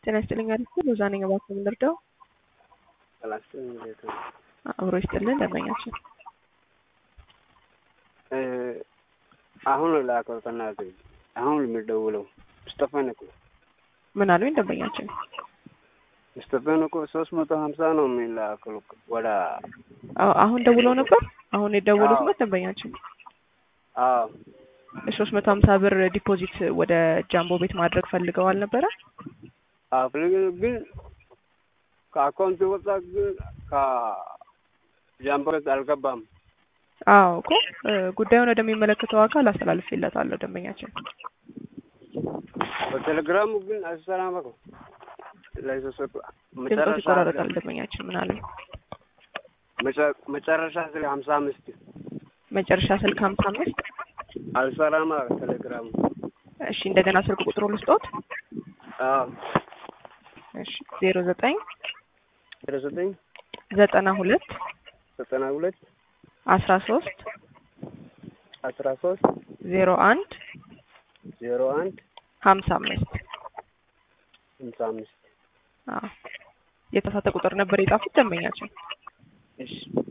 ጤና ይስጥልኝ አሪፍ ሎዛ ነኝ። እባክዎ ምን ልርዳው? ጥላችን እንዴት ነው? አብሮ ይስጥልን ደንበኛችን አሁን ላከው ተናገኝ። አሁን የሚደውለው ስጠፈን እኮ ምን አሉኝ ደንበኛችን? ስጠፈን እኮ ሶስት መቶ ሀምሳ ነው የሚላከው ወደ አዎ አሁን ደውለው ነበር። አሁን የደወሉት አዎ። ነው ደንበኛችን አዎ ሶስት መቶ ሀምሳ ብር ዲፖዚት ወደ ጃምቦ ቤት ማድረግ ፈልገው አልነበረ? አፍልግ ግን ከአካውንት ወጣ ግን ከጃምቦ ቤት አልገባም። አዎ እኮ እ፣ ጉዳዩን ወደሚመለከተው አካል አስተላልፌለታለሁ ደንበኛችን። በቴሌግራሙ ግን አልሰራም እኮ ላይ ተሰጡ ድምፆት ይቆራረጣል ደንበኛችን። ምን አሉኝ? መጨ- መጨረሻ ስለ ሀምሳ አምስት መጨረሻ ስልክ ሀምሳ አምስት አልሰራም አለ ቴሌግራሙ። እሺ እንደገና ስልክ ቁጥሩ ልስጦት። አዎ እሺ ዜሮ ዘጠኝ ዜሮ ዘጠኝ ዘጠና ሁለት ዘጠና ሁለት አስራ ሶስት አስራ ሶስት ዜሮ አንድ ዜሮ አንድ ሀምሳ አምስት ሀምሳ አምስት አዎ የተሳተ ቁጥር ነበር የጻፉት ደንበኛችን። እሺ